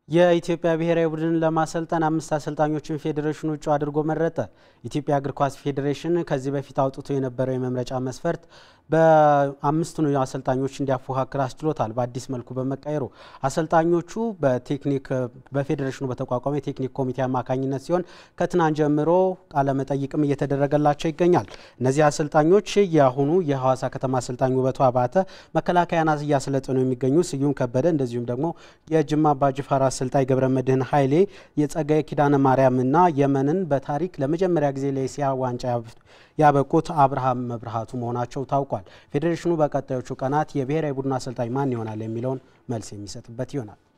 የኢትዮጵያ ብሔራዊ ቡድን ለማሰልጠን አምስት አሰልጣኞችን ፌዴሬሽኑ እጩ አድርጎ መረጠ። ኢትዮጵያ እግር ኳስ ፌዴሬሽን ከዚህ በፊት አውጥቶ የነበረው የመምረጫ መስፈርት በአምስቱን አሰልጣኞች እንዲያፎካክር አስችሎታል። በአዲስ መልኩ በመቀየሩ አሰልጣኞቹ በቴክኒክ በፌዴሬሽኑ በተቋቋመ የቴክኒክ ኮሚቴ አማካኝነት ሲሆን ከትናንት ጀምሮ ቃለመጠይቅም እየተደረገላቸው ይገኛል። እነዚህ አሰልጣኞች የአሁኑ የሐዋሳ ከተማ አሰልጣኝ ውበቱ አባተ፣ መከላከያን እያሰለጠኑ የሚገኙ ስዩም ከበደ እንደዚሁም ደግሞ የጅማ አባጅፋር አሰልጣኝ ገብረ መድህን ኃይሌ የጸጋዬ ኪዳነ ማርያምና የመንን በታሪክ ለመጀመሪያ ጊዜ ለኤስያ ዋንጫ ያበቁት አብርሃም መብርሃቱ መሆናቸው ታውቋል። ፌዴሬሽኑ በቀጣዮቹ ቀናት የብሔራዊ ቡድን አሰልጣኝ ማን ይሆናል የሚለውን መልስ የሚሰጥበት ይሆናል።